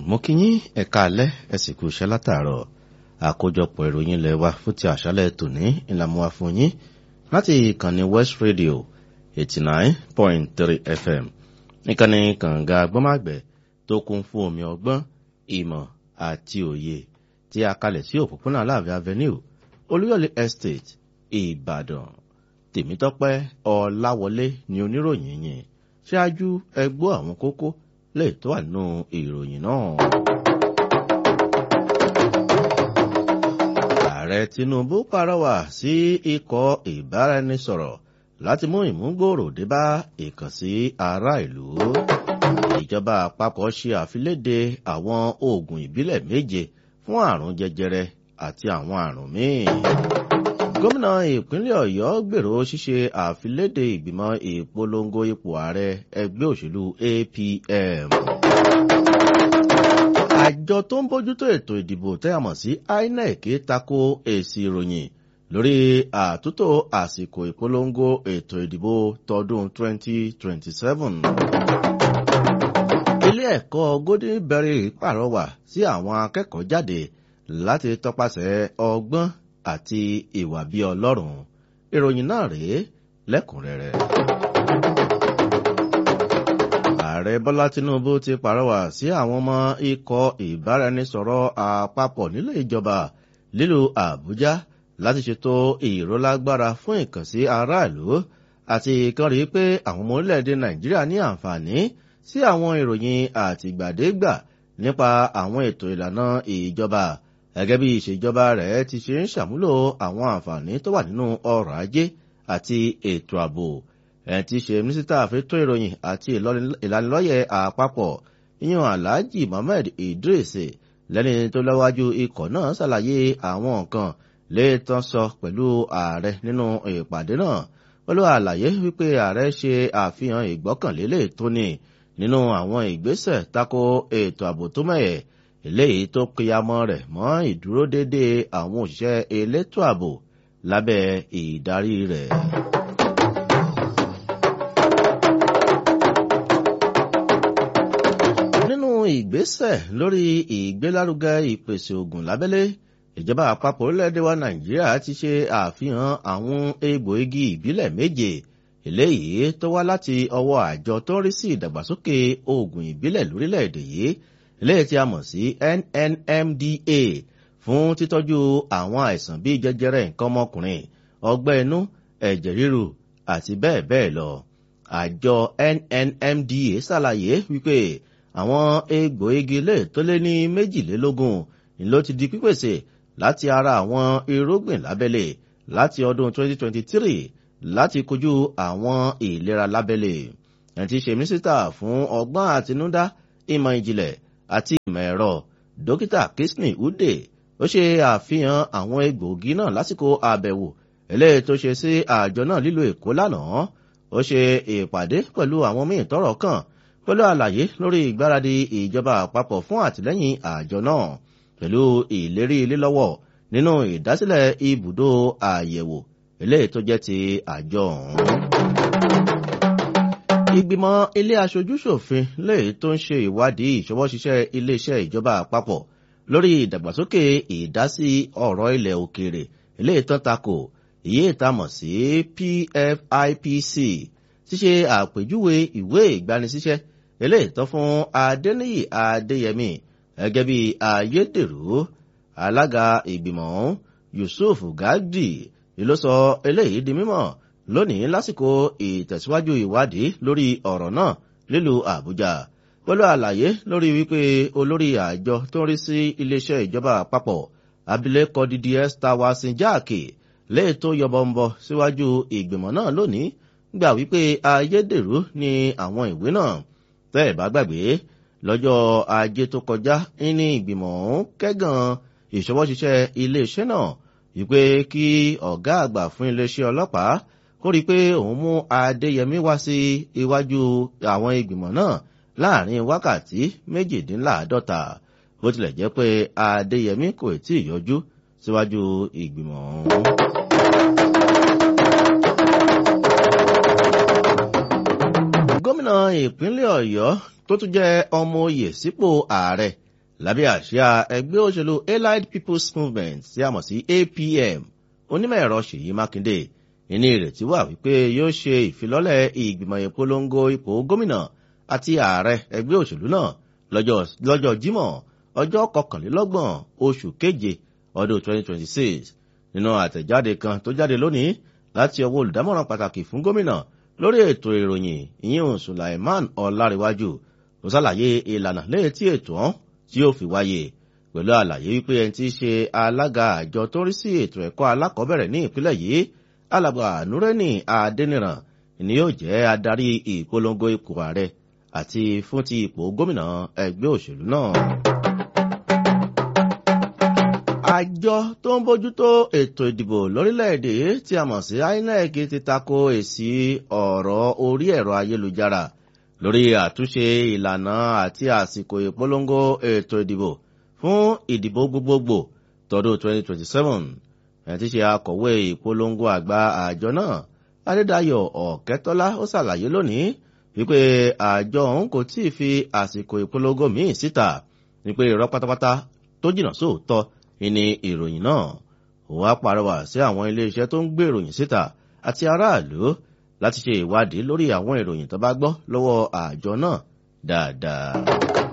mo kí yín ẹ̀ka alẹ́ ẹ sì kú iṣẹ́ látàárọ̀ àkójọpọ̀ ìròyìn ilẹ̀ wa fún ti àṣálẹ̀ tòní ìlànà wa fún yín láti ìkànnì west radio eighty nine point three fm ìkànnì kànga gbọ́màgbẹ́ tó kún fún omi ọgbọ́n ìmọ̀ àti òye tí a kalẹ̀ sí òpópónà aláàfin avenue olúyọ̀lé estate ìbàdàn tèmítọ́pẹ́ ọláwọlé ni oníròyìn yìí ṣáájú ẹgbọ́ àwọn kókó lè tó wà nínú ìròyìn náà. ààrẹ tinubu pàrọwà sí ikọ̀ ìbáraẹnisọ̀rọ̀ láti mú ìmúgbòòrò débá ìkànsí ará ìlú. ìjọba àpapọ̀ ṣe àfiléde àwọn oògùn ìbílẹ̀ méje fún àrùn jẹjẹrẹ àti àwọn àrùn míì gómìnà ìpínlẹ̀ ọ̀yọ́ gbèrò ṣíṣe àfiléde ìgbìmọ̀ ìpolongo ipò ààrẹ ẹgbẹ́ òṣèlú apm. àjọ tó ń bójútó ètò ìdìbò tẹ́ a mọ̀ sí inec tako èsì ìròyìn lórí àtúntò àsìkò ìpolongo ètò ìdìbò tọdún 2027. ilé ẹ̀kọ́ golden berry pàrọwà sí àwọn akẹ́kọ̀ọ́ jáde láti tọpasẹ̀ ọgbọ́n àti ìwà bí ọlọ́run ìròyìn náà rèé lẹ́kùnrẹ́rẹ́. ààrẹ bọ́lá tinubu ti pàrọwà sí àwọn ọmọ ikọ̀ ìbáraẹnisọ̀rọ̀ àpapọ̀ nílé ìjọba lílo àbújá láti ṣètò ìrólágbára fún ìkànsí aráàlú àti kan rí pé àwọn ọmọ orílẹ̀-èdè nàìjíríà ní àǹfààní sí àwọn ìròyìn àtìgbàdégbà nípa àwọn ètò ìlànà ìjọba gẹ́gẹ́ bí ìṣèjọba rẹ̀ ti ṣe ń ṣàmúlò àwọn àǹfààní tó wà nínú ọrọ̀ ajé àti ètò ààbò ẹ̀ ti ṣe mínísítà fẹ́tọ́ ìròyìn àti ìlanilọ́yẹ̀ àpapọ̀ yíyan alhaji mohammed idris lẹ́ni tó lọ́wájú ikọ̀ náà ṣàlàyé àwọn nǹkan léètàn sọ pẹ̀lú ààrẹ nínú ìpàdé náà pẹ̀lú àlàyé wípé ààrẹ ṣe àfihàn ìgbọ́kànlélẹ̀ tó ní nínú àwọn ìgbésẹ̀ tako ètò ààbò tó mẹ́yẹ̀ eléyìí tó kíyamọ́ rẹ̀ mọ́ ìdúródédé àwọn òṣìṣẹ́ elétò ààbò lábẹ́ ìdarí rẹ̀. nínú ìgbésẹ̀ lórí ìgbélárugẹ ìpèsè ògùn lábẹ́lé ìjọba àpapọ̀ orílẹ̀-èdè wa nàìjíríà ti ṣe àfihàn àwọn egbòogi ìbílẹ̀ méje eléyìí tó wá láti ọwọ́ àjọ tó ń rí sí ìdàgbàsókè oògùn ìbílẹ̀ lórílẹ̀-èdè yìí eléyìí tí a mọ̀ sí nnmda fún títọ́jú àwọn àìsàn bíi jẹjẹrẹ nǹkan ọmọkùnrin ọgbẹ́ inú ẹ̀jẹ̀ ríru àti bẹ́ẹ̀ bẹ́ẹ̀ lọ. àjọ nnmda ṣàlàyé wípé àwọn egbòogi lè tó lé ní méjìlélógún ló ti di pípèsè láti ara àwọn irúgbìn lábẹ́lẹ̀ láti ọdún 2023 láti kojú àwọn ìlera lábẹ́lẹ̀. ẹ̀ ti ṣe mínísítà fún ọgbọ́n àtinúdá ìmọ̀ ìjìnlẹ̀ àti ìmọ̀ ẹ̀rọ dókítà kisney ude ó ṣe àfihàn àwọn egbòogi náà lásìkò àbẹ̀wò eléyìí tó ṣe sí àjọ náà lílo èkó lánàá ó ṣe ìpàdé pẹ̀lú àwọn míì tọrọ kàn pẹ̀lú àlàyé lórí ìgbáradì ìjọba àpapọ̀ fún àtìlẹ́yìn àjọ náà pẹ̀lú ìlérí lílọ́wọ́ nínú ìdásílẹ̀ ibùdó àyẹ̀wò eléyìí tó jẹ́ ti àjọ ọ̀hún ìgbìmọ̀ ilé aṣojúṣòfin lèyí tó ń ṣe ìwádìí ìṣọwọ́ṣiṣẹ́ iléeṣẹ́ ìjọba àpapọ̀ lórí ìdàgbàsókè ìdásí ọ̀rọ̀ ilẹ̀ òkèèrè eléyìí tán takò èyí ìtamọ̀ sí pfipc ṣíṣe àpèjúwe ìwé ìgbanisíṣẹ́ eléyìí tán fún adéníyì adéyẹmí gẹ́gẹ́ bí ayédèrú alága ìgbìmọ̀ yusuf gagdi ló sọ eléyìí di mímọ̀ lónìí lásìkò ìtẹ̀síwájú ìwádìí lórí ọ̀rọ̀ náà nílùú àbújá pẹ̀lú àlàyé lórí wípé olórí àjọ tó ń rí sí iléeṣẹ́ ìjọba àpapọ̀ abilékọ dds tawasin jáàkì léè tó yọbọmbọ síwájú ìgbìmọ̀ náà lónìí gbà wípé ayédèrú ni àwọn ìwé náà tẹ́ ẹ̀ bá gbàgbé lọ́jọ́ ajé tó kọjá ní ìgbìmọ̀ ọ̀hún kẹ́gàn ìṣọwọ́ṣiṣẹ́ iléeṣẹ́ náà wípé kí ọ̀gá àgbà fún iléeṣẹ́ ọlọ́pàá kó rí i pé òun mú adéyẹmí wá sí iwájú àwọn ìgbìmọ̀ náà láàrin wákàtí méjìdínláàádọ́ta bó tilẹ̀ jẹ́ pé adéyẹmí kò tí ì yọjú síwájú ìgbìmọ̀ ọ̀hún. gómìnà ìpínlẹ̀ ọ̀yọ́ tó tún jẹ́ ọmọ oyè sípò ààrẹ lábẹ́ àsíá ẹgbẹ́ òṣèlú allied people's movement tí a mọ̀ sí apm onímọ̀ ẹ̀rọ ṣèyí mákindé ìní ìrètí wà wípé yóò ṣe ìfilọ́lẹ̀ ìgbìmọ̀ ìpolongo ipò gómìnà àti ààrẹ ẹgbẹ́ òṣèlú náà lọ́jọ́ jímọ̀ ọjọ́ kọkànlélọ́gbọ̀n oṣù keje ọdún 2026 nínú àtẹ̀jáde kan tó jáde lónìí láti ọwọ́ olùdámọ̀ràn pàtàkì fún gómìnà lórí ètò ìròyìn ìyẹn sulaiman ọláréwájú ló ṣàlàyé ìlànà lẹ́yìn tí ètò ọ̀hún tí yóò fi wáyé pẹ̀lú àlàyé wípé ẹni tí í ṣe alága àjọ tó rí sí ètò ẹ̀kọ́ alákọ̀ọ́bẹ̀rẹ̀ ní ìpínlẹ̀ yìí alàgbà nureni adẹniran ni yóò jẹ́ adarí ìpolongo ipò ààrẹ àti fún ti ipò gómìnà ẹgbẹ́ òṣèlú náà. àjọ tó ń bójútó ètò ìdìbò lórílẹ̀‐èdè tí a mọ̀ sí inec ti tako èsì ọ̀rọ̀ orí ẹ̀rọ ayélujára lórí àtúnṣe ìlànà àti àsìkò ìpolongo ètò ìdìbò fún ìdìbò gbogbogbò tọdún 2027 ẹ̀ ti ṣe akọ̀wé ìpolongo àgbà àjọ náà adédayọ̀ ọ̀kẹ́tọ́lá ó ṣàlàyé lónìí wípé àjọ òun kò tí ì fi àsìkò ìpolongo míì síta wípé irọ́ pátápátá tó jìnnà sóòótọ́ ìní ìròyìn náà òun á pàrọwà sí àwọn iléeṣẹ́ tó ń gbé ìròyìn síta àti aráàlú láti ṣe ìwádìí lórí àwọn ìròyìn tó bá gbọ́ lọ́wọ́ àjọ náà dáadáa.